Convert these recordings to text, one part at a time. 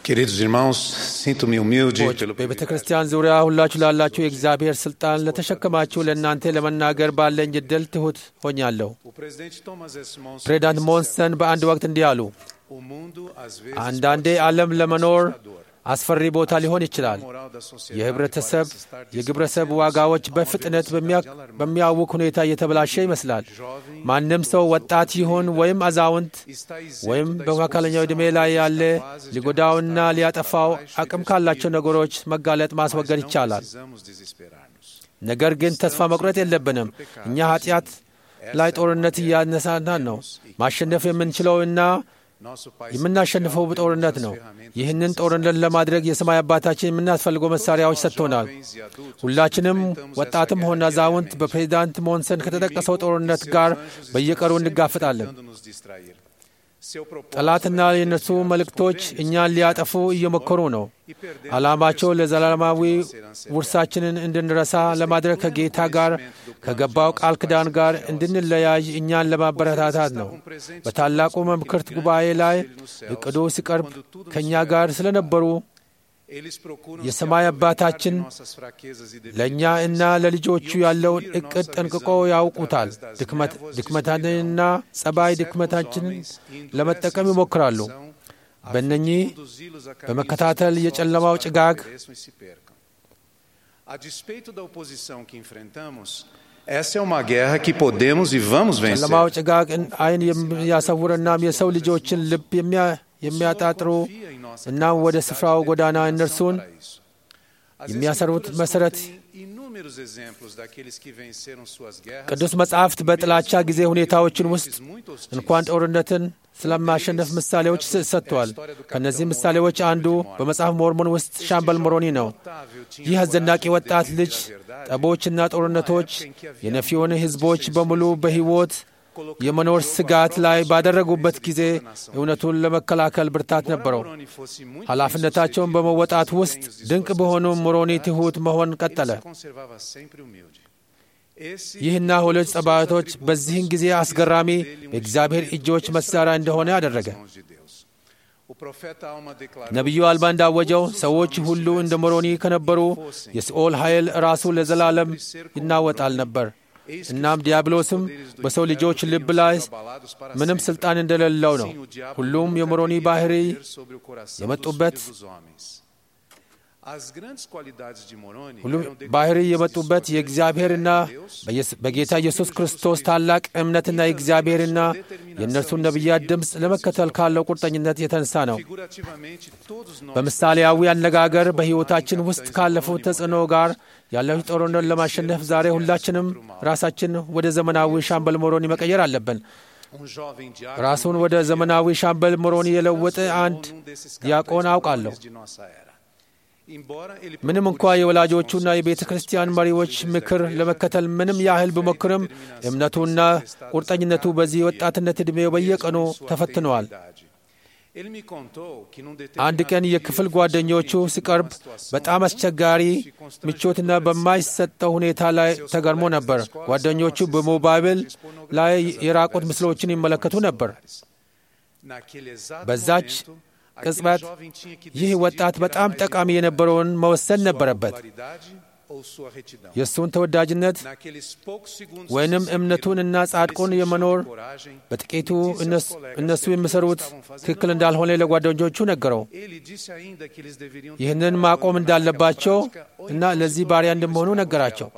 Queridos irmãos, sinto-me humilde ሰዎች pelo በቤተ ክርስቲያን ዙሪያ ሁላችሁ ላላችሁ የእግዚአብሔር ስልጣን ለተሸከማችሁ ለእናንተ ለመናገር ባለኝ እድል ትሑት ሆኛለሁ። O presidente Thomas S. Monson ፕሬዚዳንት disse ሞንሰን በአንድ ወቅት እንዲህ አሉ። O mundo às vezes አንዳንዴ pode ser ዓለም ለመኖር assustador. አስፈሪ ቦታ ሊሆን ይችላል። A moral da sociedade የህብረተሰብ parece estar የግብረሰብ descendendo ዋጋዎች a uma በፍጥነት velocidade በሚያ- alarmante. በሚያውቅ ሁኔታ እየተበላሸ ይመስላል። Jovem ማንም ሰው ወጣት ይሁን ወይም አዛውንት está isento ወይም da በመካከለኛው ዕድሜ exposição ላይ às ያለ capazes de ሊጎዳውና arrastar ሊያጠፋው para baixo e አቅም ካላቸው destruir. ነገሮች መጋለጥ Mas ማስወገድ não ይቻላል። precisamos desesperar-nos. ነገር ግን ተስፋ መቁረጥ የለብንም። እኛ ኃጢአት ላይ ጦርነት እያነሳናን ነው። ማሸነፍ የምንችለው እና Nosso Pai የምናሸንፈው Celestial በጦርነት deu-nos ነው። as ferramentas ይህንን necessárias. ጦርነት ለማድረግ የሰማይ አባታችን የምናስፈልገው መሳሪያዎች ሰጥቶናል። Jovens e adultos ሁላችንም enfrentamos essa ወጣትም ሆነ guerra አዛውንት diariamente. በፕሬዚዳንት ሞንሰን ከተጠቀሰው O inimigo ጦርነት e seus ጋር anjos estão በየቀኑ sempre እንጋፍጣለን። tentando nos distrair. Seu propósito ጠላትና é የእነሱ desviar os መልእክቶች convênios እኛን ሊያጠፉ እየሞከሩ ነው። e perdemos ዓላማቸው a perspectiva ለዘላለማዊ de nossa herança eterna. ውርሳችንን እንድንረሳ ለማድረግ ከጌታ ጋር ከገባው ቃል ኪዳን ጋር እንድንለያይ እኛን ለማበረታታት ነው። በታላቁ መምክርት ጉባኤ ላይ እቅዱ ሲቀርብ ከእኛ ጋር ስለነበሩ Eles procuram የሰማይ se አባታችን aproveitar de nossas fraquezas e ለእኛ debilidades. እና ለልጆቹ ያለውን እቅድ ጠንቅቆ ያውቁታል። ድክመት- ድክመታችንና ጸባይ ድክመታችንን ለመጠቀም ይሞክራሉ። በእነኚህ በመከታተል የጨለማው ጭጋግ A despeito da oposição que enfrentamos, essa é uma guerra que podemos e vamos vencer. ጨለማው ጭጋግ እን- ዓይን የሚያሰውርናም የሰው ልጆችን ልብ የሚያ- የሚያጣጥሩ Confia em nossa እናም ወደ capacidade ስፍራው e ጎዳና determinação እነርሱን para isso. As የሚያሰሩት Escrituras መሰረት contêm inúmeros exemplos daqueles que venceram suas guerras ቅዱስ መጻሕፍት በጥላቻ ጊዜ ሁኔታዎችን ውስጥ እንኳን ጦርነትን ስለማሸነፍ ምሳሌዎች ስ- ሰጥቷል። ከእነዚህ ምሳሌዎች አንዱ በመጽሐፍ ሞርሞን ውስጥ ሻምበል ሞሮኒ ነው። ይህ አስደናቂ ወጣት ልጅ ጠቦችና ጦርነቶች የነፊዮን ሕዝቦች በሙሉ በሕይወት የመኖር ስጋት ላይ ባደረጉበት ጊዜ እውነቱን ለመከላከል ብርታት ነበረው። ኃላፊነታቸውን በመወጣት ውስጥ ድንቅ በሆኑ ሞሮኒ ትሑት መሆን ቀጠለ። ይህና ሁለት ጸባቶች በዚህን ጊዜ አስገራሚ በእግዚአብሔር እጆች መሣሪያ እንደሆነ አደረገ። ነቢዩ አልባ እንዳወጀው ሰዎች ሁሉ እንደ ሞሮኒ ከነበሩ የሲኦል ኃይል ራሱ ለዘላለም ይናወጣል ነበር። እናም ዲያብሎስም በሰው ልጆች ልብ ላይ ምንም ሥልጣን እንደሌለው ነው። ሁሉም የሞሮኒ ባህሪ የመጡበት ሁሉም ባህሪ የመጡበት የእግዚአብሔርና በየስ- በጌታ ኢየሱስ ክርስቶስ ታላቅ እምነትና የእግዚአብሔርና የእነርሱን ነቢያት ድምፅ ለመከተል ካለው ቁርጠኝነት የተነሳ ነው። በምሳሌያዊ አነጋገር በሕይወታችን ውስጥ ካለፉት ተጽዕኖ ጋር ያለው ጦርነት ለማሸነፍ ዛሬ ሁላችንም ራሳችን ወደ ዘመናዊ ሻምበል ሞሮኒ መቀየር አለብን። ራሱን ወደ ዘመናዊ ሻምበል ሞሮኒ የለወጠ አንድ ዲያቆን አውቃለሁ። ምንም እንኳ የወላጆቹና የቤተ ክርስቲያን መሪዎች ምክር ለመከተል ምንም ያህል ቢሞክርም እምነቱና ቁርጠኝነቱ በዚህ የወጣትነት ዕድሜው በየቀኑ ተፈትነዋል። አንድ ቀን የክፍል ጓደኞቹ ሲቀርብ በጣም አስቸጋሪ ምቾትና በማይሰጠው ሁኔታ ላይ ተገርሞ ነበር። ጓደኞቹ በሞባይል ላይ የራቁት ምስሎችን ይመለከቱ ነበር። በዛች ቅጽበት ይህ ወጣት በጣም ጠቃሚ የነበረውን መወሰን ነበረበት። የእሱን ተወዳጅነት ወይንም እምነቱን እና ጻድቁን የመኖር በጥቂቱ እነሱ የሚሰሩት ትክክል እንዳልሆነ ለጓደኞቹ ነገረው። ይህንን ማቆም እንዳለባቸው እና ለዚህ ባሪያ እንደመሆኑ ነገራቸው።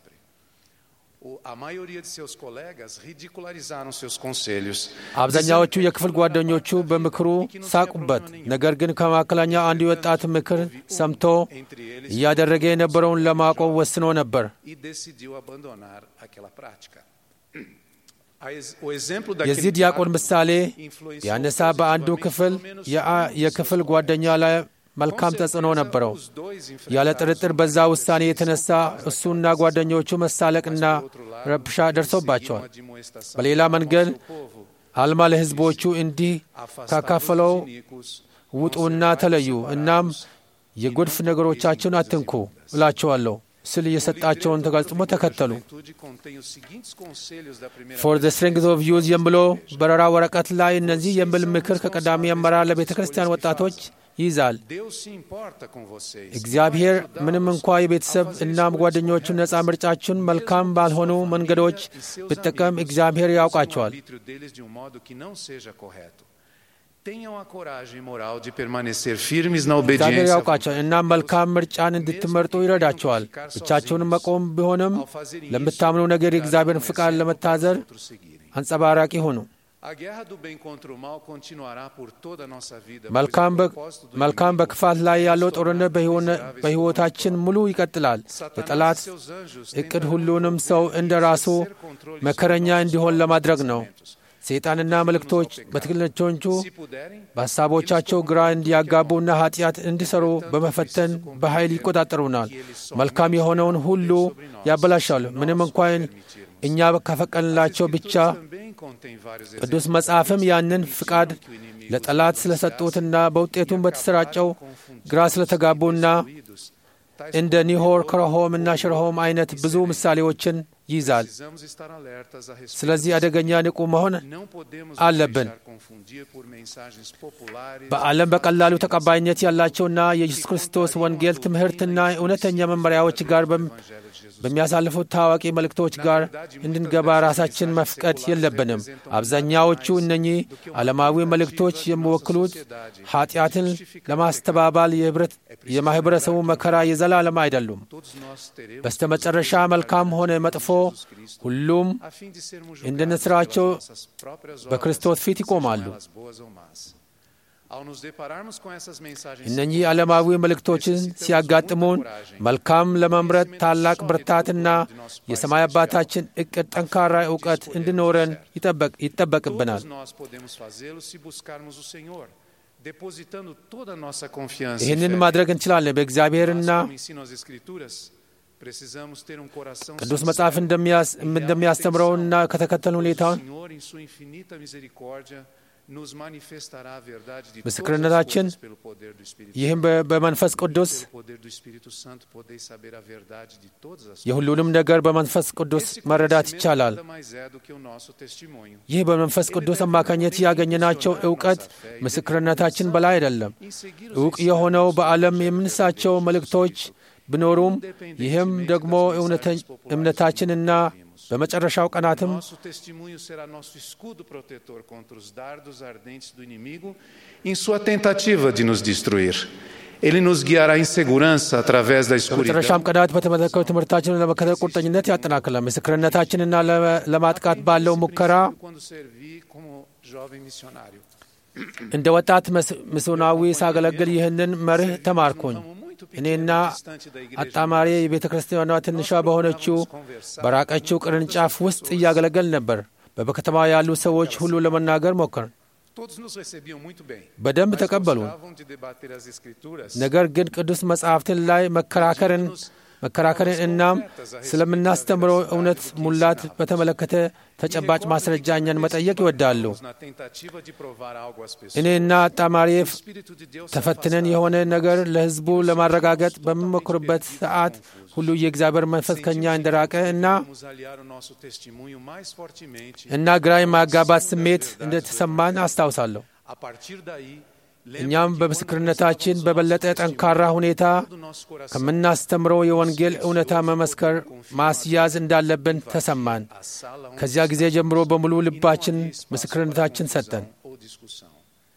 አብዛኛዎቹ የክፍል ጓደኞቹ በምክሩ ሳቁበት። ነገር ግን ከመካከለኛው አንዱ የወጣት ምክር ሰምቶ እያደረገ የነበረውን ለማቆም ወስኖ ነበር። የዚህ ዲያቆን ምሳሌ ቢያነሳ በአንዱ ክፍል የክፍል ጓደኛ ላይ መልካም ተጽዕኖ ነበረው። ያለ ጥርጥር በዛ ውሳኔ የተነሳ እሱና ጓደኞቹ መሳለቅና ረብሻ ደርሶባቸዋል። በሌላ መንገድ አልማ ለሕዝቦቹ እንዲህ ካካፈለው ውጡና ተለዩ፣ እናም የጎድፍ ነገሮቻቸውን አትንኩ እላቸዋለሁ ስል የሰጣቸውን ተጋጽሞ ተከተሉ። ፎር ዘ ስትሬንግዝ ኦፍ ዩዝ የሚለው በረራ ወረቀት ላይ እነዚህ የሚል ምክር ከቀዳሚ አመራር ለቤተ ክርስቲያን ወጣቶች ይይዛል። Deus se importa com vocês. እግዚአብሔር ምንም እንኳ የቤተሰብ እናም ጓደኞቹን ነፃ ምርጫችሁን መልካም ባልሆኑ መንገዶች ብጠቀም እግዚአብሔር ያውቃቸዋል። arbítrio deles de um modo que não seja correto. Tenham a coragem moral de permanecer firmes na እግዚአብሔር obediência. ያውቃቸዋል እናም መልካም ምርጫን እንድትመርጡ ይረዳቸዋል። ብቻቸውን መቆም ቢሆንም ለምታምኑ ነገር የእግዚአብሔርን ፍቃድ ለመታዘር Outros seguirem. አንጸባራቂ ሁኑ። A guerra do bem contra o mal continuará por toda a nossa vida. pois መልካም o በ- propósito do መልካም inimigo በክፋት ላይ ያለው ጦርነት በሕይወነ- miseráveis በሕይወታችን ሙሉ ይቀጥላል። Satanás የጠላት e seus anjos እቅድ tentarão ሁሉንም ሰው እንደ ራሱ exercer controle መከረኛ sobre እንዲሆን nossos ለማድረግ ነው። pensamentos. ሰይጣንና መልእክቶች በትክክለኞቹ Se puderem, በሐሳቦቻቸው ግራ እንዲያጋቡና ኃጢአት እንዲሰሩ በመፈተን በኃይል ይቆጣጠሩናል። መልካም የሆነውን ሁሉ ያበላሻሉ። ምንም እንኳን እኛ ከፈቀድንላቸው ብቻ também contém vários ቅዱስ መጽሐፍም ያንን ፍቃድ ለጠላት ስለሰጡትና በውጤቱም በተሰራጨው ግራ ስለተጋቡና exemplos. እንደ ኒሆር፣ ክረሆም እና ሽርሆም አይነት ብዙ ምሳሌዎችን ይይዛል። Precisamos estar alertas a respeito. ስለዚህ አደገኛ ንቁ መሆን Não podemos nos አለብን። deixar confundir por mensagens populares. በዓለም በቀላሉ ተቀባይነት ያላቸውና የኢየሱስ ክርስቶስ ወንጌል ትምህርትና እውነተኛ መመሪያዎች ጋር በም- Evangelho de Jesus. በሚያሳልፉት ታዋቂ መልእክቶች ጋር እንድንገባ ራሳችን መፍቀድ የለብንም። አብዛኛዎቹ እነኚህ ዓለማዊ መልእክቶች የሚወክሉት ኃጢአትን ለማስተባባል የህብረት የማኅበረሰቡ መከራ የዘላለም አይደሉም። Todos nós teremos በስተመጨረሻ መልካም ሆነ መጥፎ ሁሉም a fim de sermos እንደ julgados ንስራቸው pelas nossas próprias obras, በክርስቶስ ፊት ይቆማሉ። sejam elas boas ou más. Ao nos depararmos com essas mensagens እነኚህ ዓለማዊ መልእክቶችን ሲያጋጥሙን መልካም ለመምረጥ ታላቅ ብርታትና የሰማይ አባታችን እቅድ ጠንካራ እውቀት እንዲኖረን ይጠበቅ ይጠበቅብናል። Todos nós podemos fazê-lo se buscarmos o Senhor, depositando toda a nossa confiança. e ይህንን fé. ማድረግ እንችላለን። Mas, በእግዚአብሔርና como ensinam as Escrituras, precisamos ter um coração ቅዱስ sincero መጽሐፍ እንደሚያስ- e real እንደሚያስተምረውና intenção, ከተከተሉ pois ሁኔታ o Senhor, em sua infinita misericórdia, nos manifestará a verdade de todas as ምስክርነታችን coisas pelo poder do Espírito ይህም በ- በመንፈስ ቅዱስ Pelo poder do Espírito Santo, podeis saber a verdade de todas as የሁሉንም ነገር በመንፈስ ቅዱስ Esse መረዳት conhecimento ይቻላል። nada mais é do que o nosso testemunho. ይህ በመንፈስ ቅዱስ አማካኝነት ያገኘናቸው እውቀት ምስክርነታችን በላይ አይደለም። Em seguir os እውቅ የሆነው በዓለም የምንሳቸው መልእክቶች ቢኖሩም ይህም ደግሞ እውነተ- እምነታችንና በመጨረሻው ቀናትም Nosso testemunho será nosso escudo protetor contra os dardos ardentes do inimigo em sua tentativa de nos destruir. Ele nos guiará em segurança através da escuridão. በመጨረሻም ቀናት በተመለከቱ ትምህርታችንን ለመከተል ቁርጠኝነት ያጠናክላል። ምስክርነታችንና ለመ- ለማጥቃት ባለው ሙከራ Quando servi como jovem missionário. እንደ ወጣት መስ- ሚስዮናዊ ሳገለግል ይህንን መርህ ተማርኩኝ። እኔና አጣማሪ የቤተ ክርስቲያኗ ትንሿ በሆነችው በራቀችው ቅርንጫፍ ውስጥ እያገለገል ነበር። በከተማ ያሉ ሰዎች ሁሉ ለመናገር ሞከርን። Todos nos recebiam muito bem. በደንብ mas ተቀበሉን። gostavam de debater as escrituras. ነገር ግን ቅዱስ መጻሕፍትን ላይ መከራከርን መከራከርን እናም ስለምናስተምረው እውነት ሙላት በተመለከተ ተጨባጭ ማስረጃ እኛን መጠየቅ ይወዳሉ። Na tentativa de provar algo às pessoas. እኔና አጣማሪ O Espírito de Deus se ተፈትነን afastava. የሆነ ነገር ለሕዝቡ ለማረጋገጥ በምንሞክርበት ሰዓት ሁሉ የእግዚአብሔር መንፈስ ከእኛ እንደራቀ እና Vamos aliar o nosso testemunho mais fortemente. እና ግራ የማጋባት ስሜት እንደተሰማን አስታውሳለሁ። A partir daí, lembro እኛም que በምስክርነታችን quando በበለጠ nós ጠንካራ ሁኔታ todo o nosso coração, ከምናስተምረው የወንጌል እውነታ መመስከር ማስያዝ እንዳለብን ተሰማን። a sala onde ከዚያ ጊዜ ጀምሮ በሙሉ ልባችን não havia espaço ምስክርነታችን para ሰጠን። confusão ou discussão.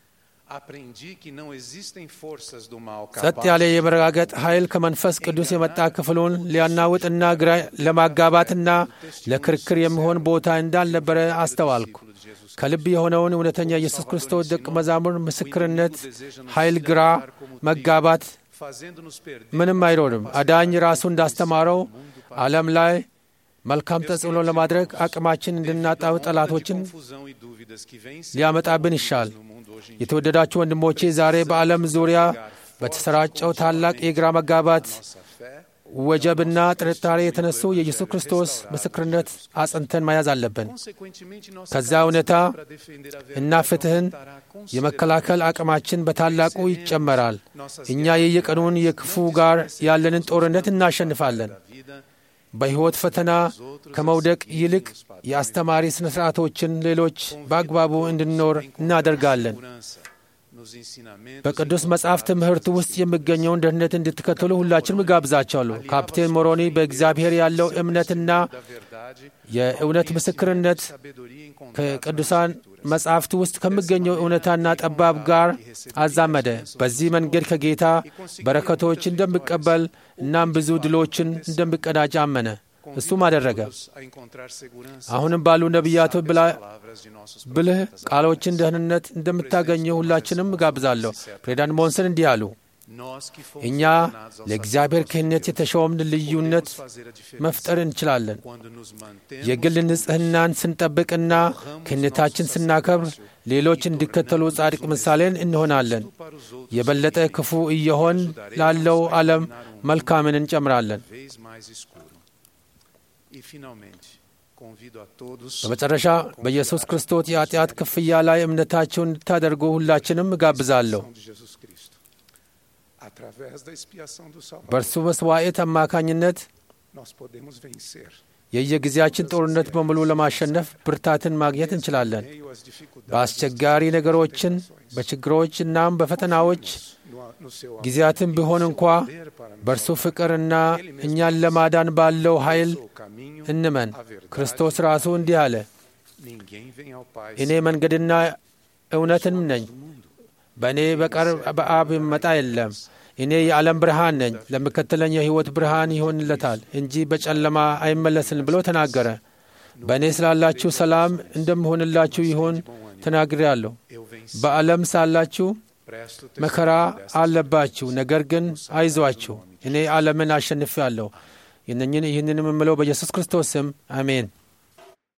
Aprendi que não existem forças do mal ጸጥ ያለ capazes የመረጋገጥ ኃይል ከመንፈስ ቅዱስ የመጣ ክፍሉን ሊያናውጥና ግራ ለማጋባትና ለክርክር የሚሆን ቦታ እንዳልነበረ አስተዋልኩ። de Jesus ከልብ የሆነውን እውነተኛ ኢየሱስ ክርስቶስ ደቀ መዛሙር ምስክርነት ኃይል ግራ መጋባት fazendo-nos perder ምንም አይኖርም። አዳኝ ራሱ እንዳስተማረው ዓለም ላይ መልካም ተጽዕኖ ለማድረግ አቅማችን እንድናጣው ጠላቶችን confusão e dúvidas que vêm se ሊያመጣብን ይሻል። no mundo hoje em የተወደዳችሁ ወንድሞቼ ዛሬ በዓለም ዙሪያ በተሰራጨው ታላቅ የግራ መጋባት nossa fé. ወጀብና ጥርጣሬ የተነሱ የኢየሱስ ክርስቶስ ምስክርነት አጽንተን መያዝ አለብን። Consequentemente, nossa ከዛ እውነታ para defender a እና verdade ፍትሕን aumentará የመከላከል አቅማችን በታላቁ ይጨመራል። እኛ የየቀኑን የክፉ ጋር ያለንን ጦርነት እናሸንፋለን። da vida. በሕይወት ፈተና ከመውደቅ ይልቅ የአስተማሪ ሥነ ሥርዓቶችን ሌሎች በአግባቡ እንድንኖር እናደርጋለን። Segurança በቅዱስ መጽሐፍ ትምህርት ውስጥ የሚገኘውን ደህንነት እንድትከተሉ ሁላችንም እጋብዛቸዋለሁ። ካፕቴን ሞሮኒ በእግዚአብሔር ያለው እምነትና የእውነት ምስክርነት ከቅዱሳን መጽሐፍት ውስጥ ከሚገኘው እውነታና ጠባብ ጋር አዛመደ። በዚህ መንገድ ከጌታ በረከቶች እንደሚቀበል እናም ብዙ ድሎችን እንደሚቀዳጅ አመነ። እሱም አደረገ። አሁንም ባሉ ነቢያቶች ብልህ ቃሎችን ደህንነት እንደምታገኘው ሁላችንም እጋብዛለሁ። ፕሬዚዳንት ሞንሰን እንዲህ አሉ። እኛ ለእግዚአብሔር ክህነት የተሾምን ልዩነት መፍጠር እንችላለን። የግል ንጽሕናን ስንጠብቅና ክህነታችን ስናከብር ሌሎች እንዲከተሉ ጻድቅ ምሳሌን እንሆናለን። የበለጠ ክፉ እየሆን ላለው ዓለም መልካምን እንጨምራለን። በመጨረሻ በኢየሱስ ክርስቶስ የኃጢአት ክፍያ ላይ እምነታቸውን እንድታደርጉ ሁላችንም እጋብዛለሁ። በእርሱ መስዋዕት አማካኝነት የየጊዜያችን ጦርነት በሙሉ ለማሸነፍ ብርታትን ማግኘት እንችላለን። በአስቸጋሪ ነገሮችን፣ በችግሮች እናም በፈተናዎች ጊዜያትን ቢሆን እንኳ በእርሱ ፍቅርና እኛን ለማዳን ባለው ኃይል እንመን። ክርስቶስ ራሱ እንዲህ አለ፣ እኔ መንገድና እውነትም ነኝ፣ በእኔ በቀር በአብ ይመጣ የለም። እኔ የዓለም ብርሃን ነኝ፣ ለሚከተለኝ የሕይወት ብርሃን ይሆንለታል እንጂ በጨለማ አይመለስም ብሎ ተናገረ። በእኔ ስላላችሁ ሰላም እንደምሆንላችሁ ይሆን ተናግሬአለሁ። በዓለም ሳላችሁ መከራ አለባችሁ፣ ነገር ግን አይዟችሁ፣ እኔ ዓለምን አሸንፌአለሁ። ይህንንም የምለው በኢየሱስ ክርስቶስ ስም አሜን።